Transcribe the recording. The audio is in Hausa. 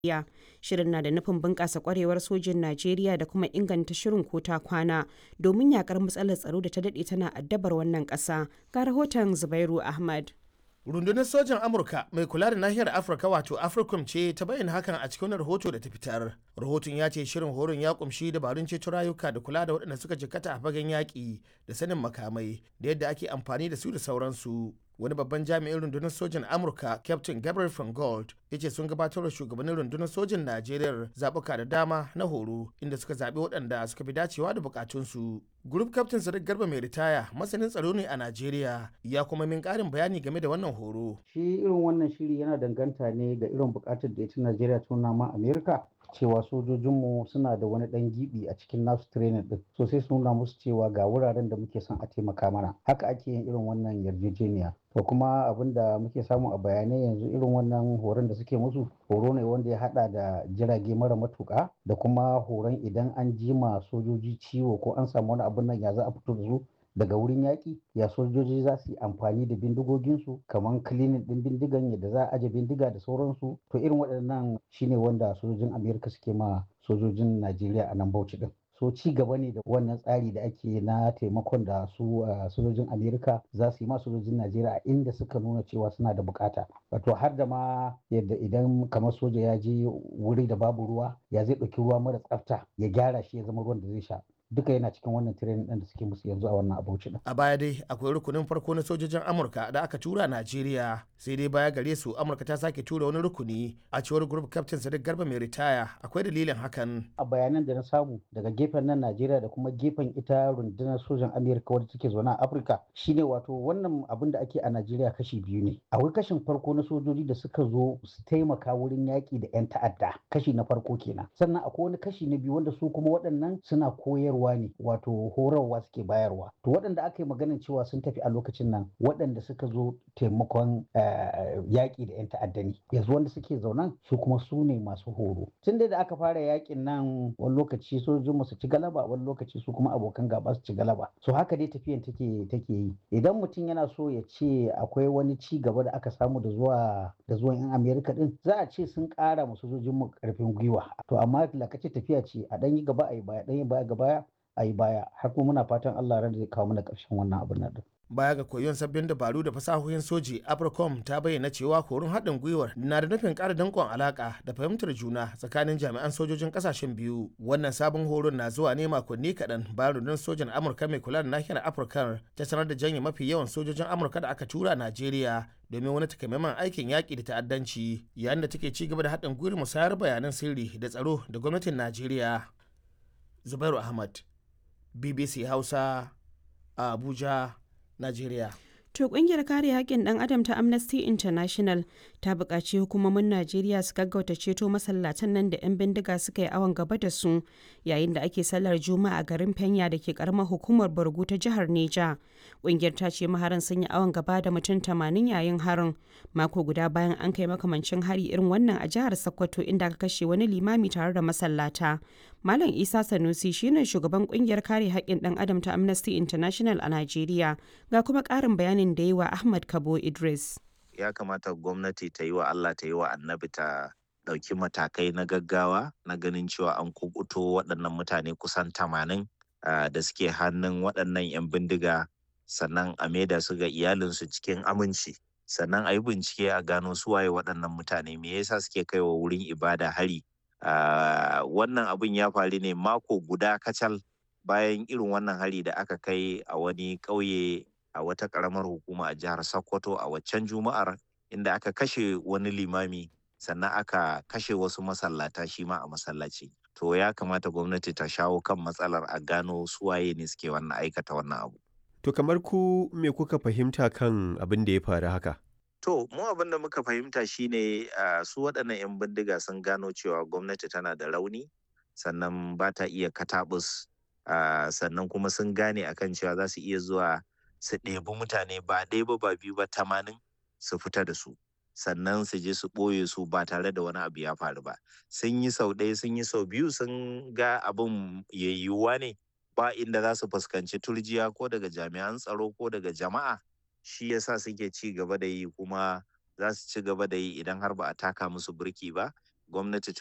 Najeriya. Shirin na da nufin bunƙasa ƙwarewar sojin Najeriya da kuma inganta shirin ko ta kwana domin yakar matsalar tsaro da ta daɗe tana addabar wannan ƙasa. Ga rahoton Zubairu Ahmad. rundunar sojan amurka mai kula da nahiyar afirka wato africom ce ta bayyana hakan a cikin rahoto da ta fitar rahoton ya ce shirin horon ya kumshi dabarun ceto rayuka da kula da waɗanda suka jikkata a fagen yaƙi da sanin makamai da yadda ake amfani da su da sauransu wani babban jami'in rundunar sojan amurka captain gabriel van gold ya ce sun gabatar da shugabannin rundunar sojan najeriya zaɓuka da dama na horo inda suka zaɓi waɗanda suka fi dacewa da bukatunsu group captain sadiq garba mai ritaya masanin tsaro ne a najeriya ya kuma min ƙarin bayani game da wannan horo shi irin wannan shiri yana danganta ne ga irin bukatar da ita najeriya ta nuna ma amerika cewa sojojinmu suna da wani dan gibi a cikin nasu training din so sai su nuna musu cewa ga wuraren da muke son a taimaka mana haka ake yin irin wannan yarjejeniya to kuma abin da muke samu a bayanai yanzu irin wannan horon da suke musu horo ne wanda ya hada da jirage mara matuka da kuma horon idan an jima sojoji ciwo ko an samu wani abin nan ya za a fito da su daga wurin yaƙi ya sojoji za su yi amfani da bindigoginsu kamar kilinin ɗin bindigan yadda za a aje bindiga da sauransu to irin waɗannan shine wanda sojojin amerika suke ma sojojin najeriya a nan bauchi ɗin so ci gaba ne da wannan tsari da ake na taimakon da su sojojin amerika za su yi ma sojojin najeriya a inda suka nuna cewa suna da bukata wato har da ma yadda idan kamar soja ya je wuri da babu ruwa ya zai ɗauki ruwa mara tsafta ya gyara shi ya zama ruwan da zai sha duka yana cikin wannan training ɗin da suke musu yanzu a wannan abuci din. A baya dai akwai rukunin farko na sojojin Amurka da aka tura Najeriya sai dai baya gare su Amurka ta sake tura wani rukuni a cewar group captain Sadiq Garba mai ritaya akwai dalilin hakan. A bayanan da na samu daga gefen nan Najeriya da kuma gefen ita rundunar sojan Amerika wadda take zaune a Afirka shine wato wannan abin da ake a Najeriya kashi biyu ne. Akwai kashin farko na sojoji da suka zo su taimaka wurin yaƙi da 'yan ta'adda kashi na farko kenan. Sannan akwai wani kashi na biyu wanda su kuma waɗannan suna koyarwa koyarwa ne wato horarwa suke bayarwa to waɗanda aka yi maganin cewa sun tafi a lokacin nan waɗanda suka zo taimakon yaƙi da 'yan ta'adda ne yanzu wanda suke zaunan su kuma su ne masu horo tun da aka fara yaƙin nan wani lokaci sojojin mu su ci galaba wani lokaci su kuma abokan gaba su ci galaba so haka dai tafiyan take take yi idan mutum yana so ya ce akwai wani ci gaba da aka samu da zuwa da zuwan 'yan amerika din za a ce sun ƙara ma sojojin mu ƙarfin gwiwa to amma lakace tafiya ce a ɗan yi gaba a yi baya ɗan yi baya ga baya a yi baya har kuma muna fatan Allah ran zai kawo mana ƙarshen wannan abin nan baya ga koyon sabbin dabaru da fasahohin soji apricom ta bayyana cewa horon haɗin gwiwar na da nufin ƙara danƙon alaƙa da fahimtar juna tsakanin jami'an sojojin ƙasashen biyu wannan sabon horon na zuwa ne makonni kaɗan bayan rundunar sojan amurka mai kula da nahiyar afirka ta sanar da janye mafi yawan sojojin amurka da aka tura najeriya domin wani takamaiman aikin yaƙi da ta'addanci yayin da take ci gaba da haɗin gwiwar musayar bayanan sirri da tsaro da gwamnatin najeriya zubairu ahmad bbc hausa a abuja Najeriya. To kungiyar kare haƙƙin ɗan adam ta Amnesty International ta buƙaci hukumomin Najeriya su gaggauta ceto masallatan nan da 'yan bindiga suka yi awon gaba da su yayin da ake sallar Juma'a a garin Fenya da ke karamar hukumar Borgu ta jihar Neja. Kungiyar ta ce maharan sun yi awon gaba da mutum 80 yayin harin mako guda bayan an kai makamancin hari irin wannan a jihar Sokoto inda aka kashe wani limami tare da masallata. Malam Isa Sanusi shine shugaban kungiyar kare haƙƙin ɗan adam ta Amnesty International a Najeriya ga kuma ƙarin bayanin da yi wa Ahmad Kabo Idris. Ya kamata gwamnati ta yi wa Allah ta yi wa annabi ta ɗauki matakai na gaggawa na ganin cewa an kubuto waɗannan mutane kusan tamanin da suke hannun waɗannan 'yan bindiga sannan a maida su ga iyalinsu cikin aminci sannan a yi bincike a gano suwaye waɗannan mutane me yasa suke kaiwa wurin ibada hari Uh, wannan abin ya faru ne mako guda kacal bayan irin wannan hari da aka kai a wani ƙauye a wata ƙaramar hukuma a jihar Sokoto a waccan juma'ar inda aka kashe wani limami sannan aka kashe wasu masallata shi ma a masallaci. To ya kamata gwamnati ta shawo kan matsalar a gano suwaye ne suke wannan aikata wannan abu. To kamar ku me kuka fahimta kan abin da ya faru haka? To, mu abin da muka fahimta shine uh, su waɗannan 'yan bindiga sun gano cewa gwamnati tana da rauni, sannan ba ta iya katabus, uh, sannan kuma sun gane akan cewa za su iya zuwa su ɗebi mutane ba ɗaya ba ba biyu ba tamanin su fita da su. Sannan su je su ɓoye su ba tare da wani abu ya faru ba. Sun yi sau ɗaya sun yi sau biyu sun ga abin yayyuwa ne ba inda za su fuskanci turjiya ko daga jami'an tsaro ko daga jama'a. shi yasa suke ci gaba da yi kuma za su ci gaba da yi idan har ba a taka musu birki ba gwamnati ta